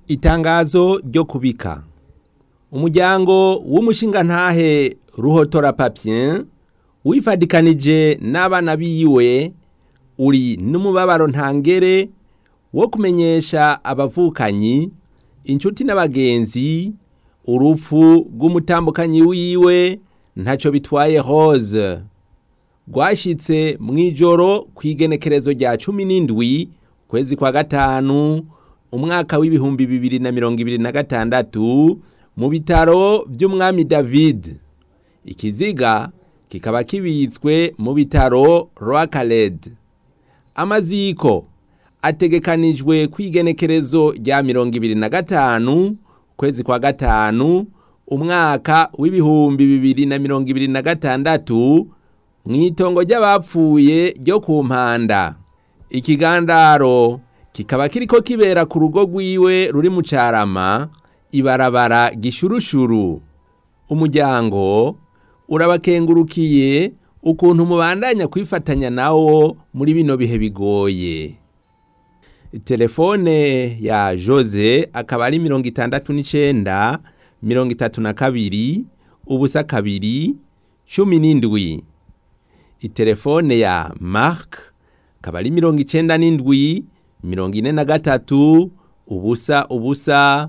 Itangazo ryo kubika umuryango w'umushingantahe Ruhotora Papien wifadikanije n'abana biwe uri n'umubabaro ntangere wo kumenyesha abavukanyi inshuti n'abagenzi urupfu rw'umutambukanyi wiwe ntaco bitwaye Rose rwashitse mw'ijoro kw'igenekerezo rya cumi n'indwi kwezi kwa gatanu umwaka w'ibihumbi bibiri na mirongo ibiri na gatandatu mu bitaro vy'umwami David ikiziga kikaba kibitswe mu bitaro Rwakaled amaziko ategekanijwe kw'igenekerezo rya mirongo ibiri na gatanu kwezi kwa gatanu umwaka w'ibihumbi bibiri na mirongo ibiri na gatandatu mw'itongo ry'abapfuye ryo ku mpanda ikigandaro kikaba kiriko kibera ku rugo rwiwe ruri mu carama ibarabara gishurushuru umuryango urabakengurukiye ukuntu mubandanya kwifatanya nawo muri bino bihe bigoye telefone ya Jose akaba ari mirongo itandatu n'icenda mirongo itatu na kabiri ubusa kabiri cumi n'indwi itelefone ya Mark akaba ari mirongo icenda n'indwi mirongo ine na gatatu ubusa ubusa